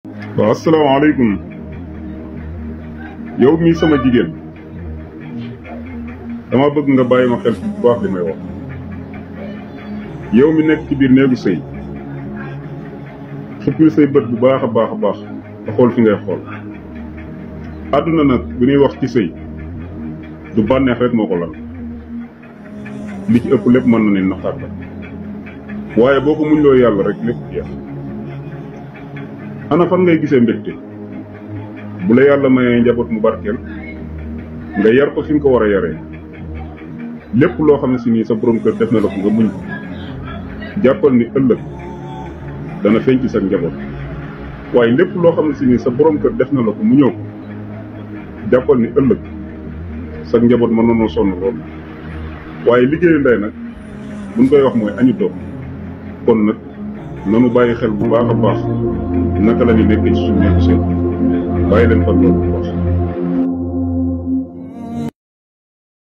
waaw asalaamaaleykum yow mii sama jigéen dama bëgg nga bàyyi ma xel bu baax li may wax yow mi nekk ci biir néegu sëy xuppil say bët bu baax a baax a baax nga xool fi ngay xool àdduna nag bu ñuy wax ci sëy du bànneex rek moo ko lal li ci ëpp lépp mën na ne naxaat la waaye boo ko muñ loo yàlla rek lépp jeex ana fan ngay gisee mbégte bu la yàlla mayee njaboot mu barkeel nga yar ko fi nga ko war a yaree lépp loo xam ne si nii sa borom kër def na la ko nga muñ ko jàppal ni ëllëg dana feeñ ci sa njaboot waaye lépp loo xam ne si nii sa borom kër def na la ko mu ñëw ko jàppal ni ëllëg sa njaboot mën nanoo sonn loolu waaye liggéeyu ndey nag buñ koy wax mooy añu doom kon nag nanu bàyyi xel bu baax a baax naka la ñu nekkee ci suñu nekk seen bàyyi leen fan loolu bu baax